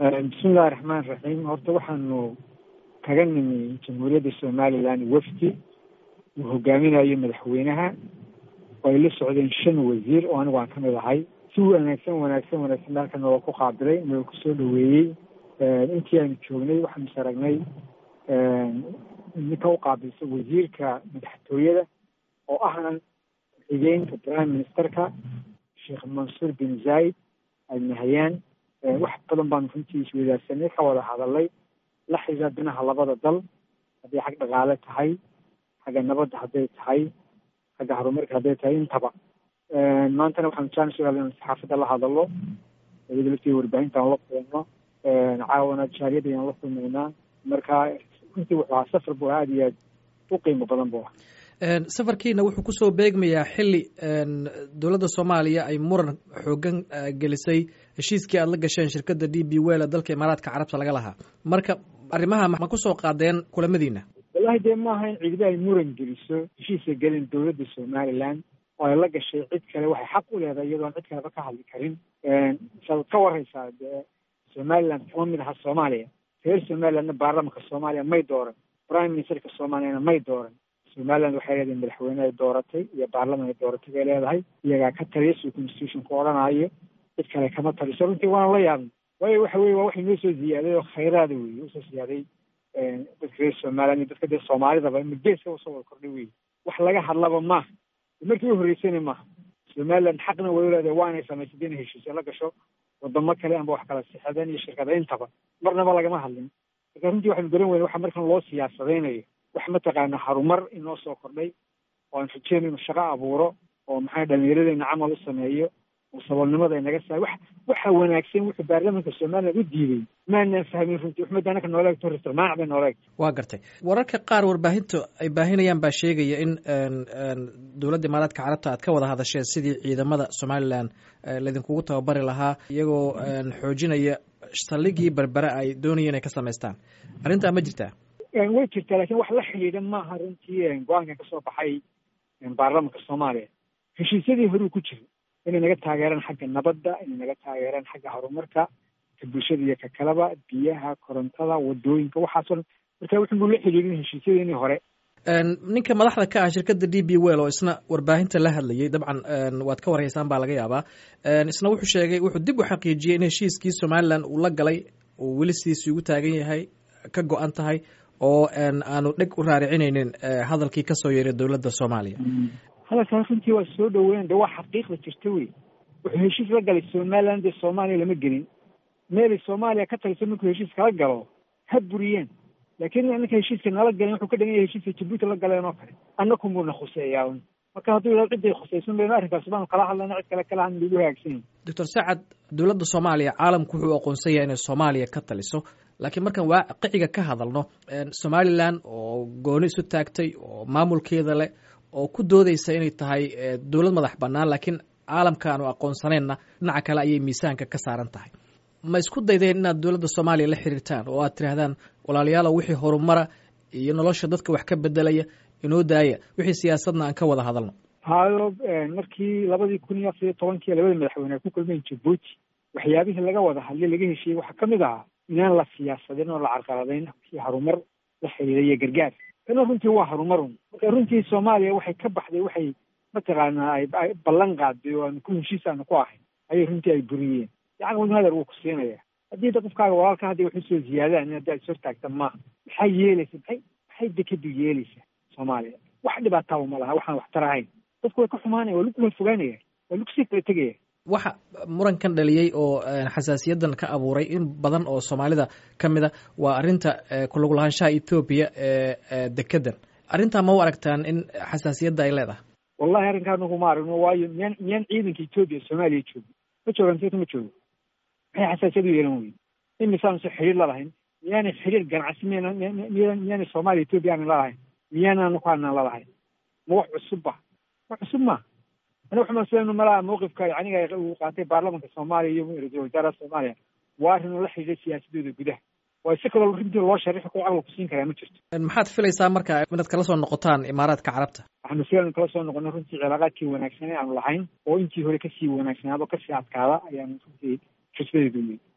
bismillahi raxmaan raxiim horta waxaanu kaga nimi jamhuuriyadda somalilan wafdi uu hogaaminayo madaxweynaha oo ay la socdeen shan wasiir oo anigu aan ka mid ahay si wanaagsan wanaagsan wanaagsan halka nooga ku qaabilay nooga kusoo dhaweeyey intii aanu joognay waxaanu is aragnay ninka u qaabilsa wasiirka madaxtooyada oo ahna xigeenka prime ministerka sheekh mansuur bin zaid alnahayaan wax badan baanu runtii iswadaarsanay ka wada hadalay la xiriira dinaha labada dal hadday xag dhaqaale tahay xagga nabadda hadday tahay xagga horumarka hadday tahay intaba maantana waxaanu jaanis u helay saxaafadda la hadalo iyada laftii warbaahinta aan la kulno caawana jaariyadda ayaan la kulmaynaa marka runtii wuxuu ahaa safar bu aada iyo aad u qiimo badan bu ah safarkiina wuxuu kusoo beegmayaa xili dowladda soomaaliya ay muran xoogan gelisay heshiiskii aad la gasheen shirkadda d b wel dalka imaaraadka carabta laga lahaa marka arrimaha ma kusoo qaadeen kulamadiina wallahi dee maaha in ciidamo ay muran geliso heshiisa gelin dowladda somaliland oo ay la gashay cid kale waxay xaq u leedahay iyadoon cid kaleba ka hadli karin saad ka waraysaa dee somaliland kama mid aha soomaaliya reer somalilandna baarlamanka soomaaliya may dooran prime ministerka soomaaliyana may dooran somaliland waxay leedahay madaxweyne ay dooratay iyo baarlaman ay dooratay bay leedahay iyagaa ka taliya suu constitutionku odhanaayo cid kale kama taliso runtii waana la yaabnay waayo waxa weye waa waxay noo soo ziyaaday oo khayraada wey usoo ziyaaday dadka reer somaliland iyo dadka dee soomaalidaba ima geeska usoo wada kordhay wey wax laga hadlaba maaha markii u horreysana maaha somaliland xaqna way u leedahay waa inay samaysad inay heshiisyo la gasho wadamo kale amba wax kala sixadeen iyo shirkada intaba marnaba lagama hadlin marka runtii waxaanu garan weyne waxa markan loo siyaasadaynayo wax mataqaana harumar inoo soo kordhay oo aan rajeyno inu shaqo abuuro oo maxaa dhalinyaradeyna camal u sameeyo oo saboolnimada inaga saay wax waxa wanaagsan wuxuu baarlamanka somaliland u diiday maanaan fahmin runtii waxmada anaka noola egto rirtirmaac bay noola egto waa gartay wararka qaar warbaahinta ay baahinayaan baa sheegaya in dowladda imaaraadka carabta aad ka wada hadasheen sidii ciidamada somalilan laydinkugu tababari lahaa iyagoo xoojinaya saldhigii berbere ay doonayeen inay ka samaystaan arrintaa ma jirtaa way jirtaa lakin wax la xidhiidha maaha runtii go-aankan kasoo baxay baarlamanka soomaaliya heshiisyadii horuu ku jira inay naga taageeraan xagga nabadda inay naga taageeraan xagga horumarka ka bulshada iyo ka kaleba biyaha korontada wadooyinka waxaasoo dhan marka wuxuu la xidhiidhin heshiisyadeenii hore ninka madaxda ka ah shirkadda d b well oo isna warbaahinta la hadlayay dabcan waad ka warhaysaan baa laga yaabaa isna wuxuu sheegay wuxuu dib u xaqiijiyey in heshiiskii somalilan uu la galay uu weli sidiisii ugu taagan yahay ka go-an tahay oo aanu dheg u raaricinaynin hadalkii kasoo yeeray dowladda soomaaliya hadalkaas runtii waa soo dhaweyn de waa xaqiiqda jirta wey wuxuu heshiis la galay somaliland dee soomaaliya lama gelin meelay soomaaliya ka taliso markuu heshiis kala galo ha buriyeen laakiin ninka heshiiska nala galen wuxuu ka dhigan yahay heshiiska jabuuti la galeen oo kale annaku muna khuseeyaa marka hadduu yidhahdo ciday khusaysan bayno arrinkaas baanu kala hadlayna cid kale kala hadin lagu hagaagsan doctor sacad dowladda soomaaliya caalamku wuxuu aqoonsan yahay inay soomaaliya ka taliso laakiin markaan waaqiciga ka hadalno somalilan oo gooni isu taagtay oo maamulkeeda leh oo ku doodeysa inay tahay dowlad madax bannaan laakiin caalamka aanu aqoonsaneenna dhinaca kale ayay miisaanka ka saaran tahay ma isku daydeen inaad dowladda soomaaliya la xiriirtaan oo aad tidhaahdaan walaalayaalow wixii horumara iyo nolosha dadka wax ka bedelaya inoo daaya wixii siyaasadna aan ka wada hadalno hayo markii labadii kun iyo afar iyo tobankii labada madaxweyne ay ku kulmeen jabuuti waxyaabihii laga wada hadlay laga heshiiyey waxaa kamid ahaa inaan la siyaasadin oo la carqaladayn kii harumar la xiriiray iyo gargaar kana runtii waa horumarun marka runtii soomaaliya waxay ka baxday waxay mataqaanaa ay ballan qaaday oo aanu ku heshiis aanu ku ahayn ayay runtii ay buriyeen yacni hadar wuu ku siinaya haddii da qofkaaga walaalka hadday wax usoo ziyaadaan in haddi ad sor taagta maaha maxay yeelaysa maxay maxay dekadu yeelaysaa soomaaliya wax dhibaataaba ma laha waxaan waxtar ahayn dadku way ka xumaanaya waa lagu kala fogaanaya waa lagu sii kala tegaya waxa murankan dhaliyey oo xasaasiyadan ka abuuray in badan oo soomaalida ka mid a waa arrinta kulug lahaanshaha ethoobiya ee dekedan arrintaa ma u aragtaan in xasaasiyadda ay leedahay wallahi arrinkaa nagu ma aragno waayo miyaan miyaan ciidanka etoobiya soomaaliya joogo ma joogaan seta ma joogo maxay xasaasiyad u yeelan weye in misaanu se xiriir lalahayn miyaanay xiriir ganacsi miyana miyaanay soomaaliya etoobiya aanan lalahayn miyaanaan ku aanan lalahayn ma wax cusubba wax cusub ma ana waxma sn malaha mawqifka yaniga uu qaatay baarlamanka soomaaliya iyo ra-isul wasaaraha soomaaliya waa arrin oo la xidhiidha siyaasadooda gudaha waa si kaloo runtii loo sharixi karo caqli kusiin karaa ma jirto maxaad filaysaa marka inaad kala soo noqotaan imaaraadka carabta waxaanu filan kala soo noqonay runtii cilaaqaadkii wanaagsanay aanu lahayn oo intii hore kasii wanaagsanaado kasii adkaada ayaanu runtii xisbadeedu